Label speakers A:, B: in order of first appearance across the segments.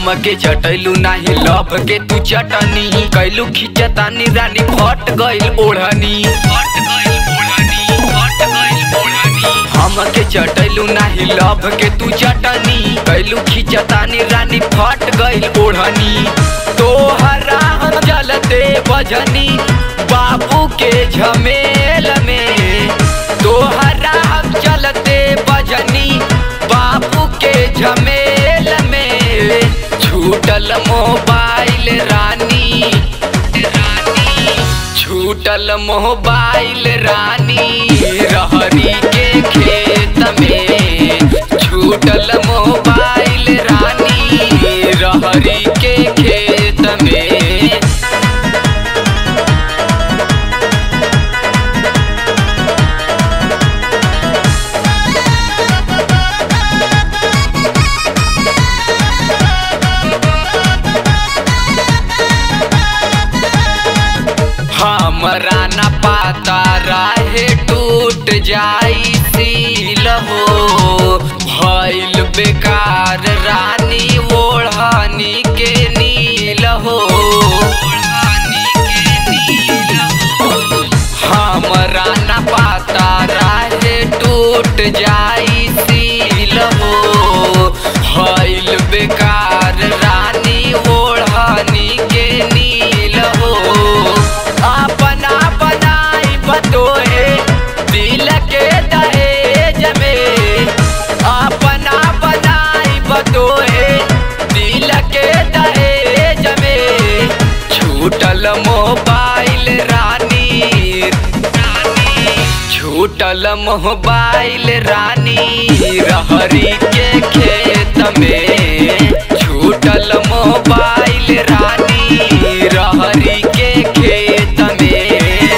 A: हमके चटैलू नाही लभ के तू चटनी कैलू खिंचतानी रानी फट गइल ओढ़नी फट गइल ओढ़नी फट गइल ओढ़नी हमके चटैलू नाही लभ के तू चटनी कैलू खिंचतानी रानी फट गइल ओढ़नी तोहरा हम चलते बजनी बाबू के झमेल में तोहरा हम चलते बजनी बाबू के झमेल में छूटल मोबाइल रानी रानी छूटल मोबाइल रानी रहरी के खेत में छूटल मोबाइल रानी रहरी के खेत में हमरा न पाता राहे टूट जाई सील हो भइल बेकार रानी ओढ़नी के नील हो हमरा न पाता राहे टूट जाई सील हो भइल बेकार रानी ओढ़नी के नील हो अपना बनाई बतोए दिल के दहेज में अपना बनाई बतोए दिल के दहेज में छूटल मोबाइल रानी रानी छूटल मोबाइल रानी रहरी के खेत में छूटल मोबाइल रानी रहरी के खेत में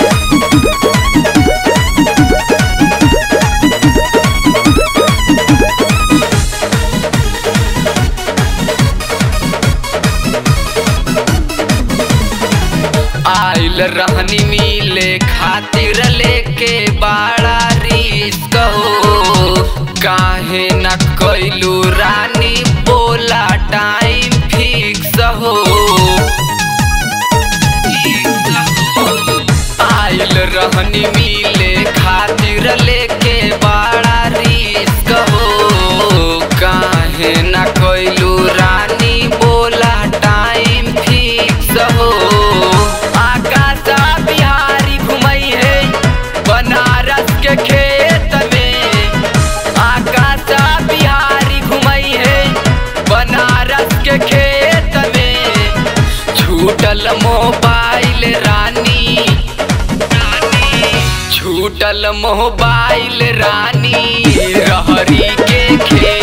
A: आइल रहनी मिले खातिर लेके बड़ा रिस्क हो काहे न कैलू रानी बोला टाइम फिक्स हो आइल रहनी मिले खातिर लेके बड़ा रिस्क हो काहे न कैलू रानी बोला टाइम फिक्स हो आकाशा बिहारी घुमई है बनारस के खेत में आकाशा बिहारी घुमई है बनारस के खेत में छूटल मोबाइल रानी रानी छूटल मोबाइल रानी रहरी के खेत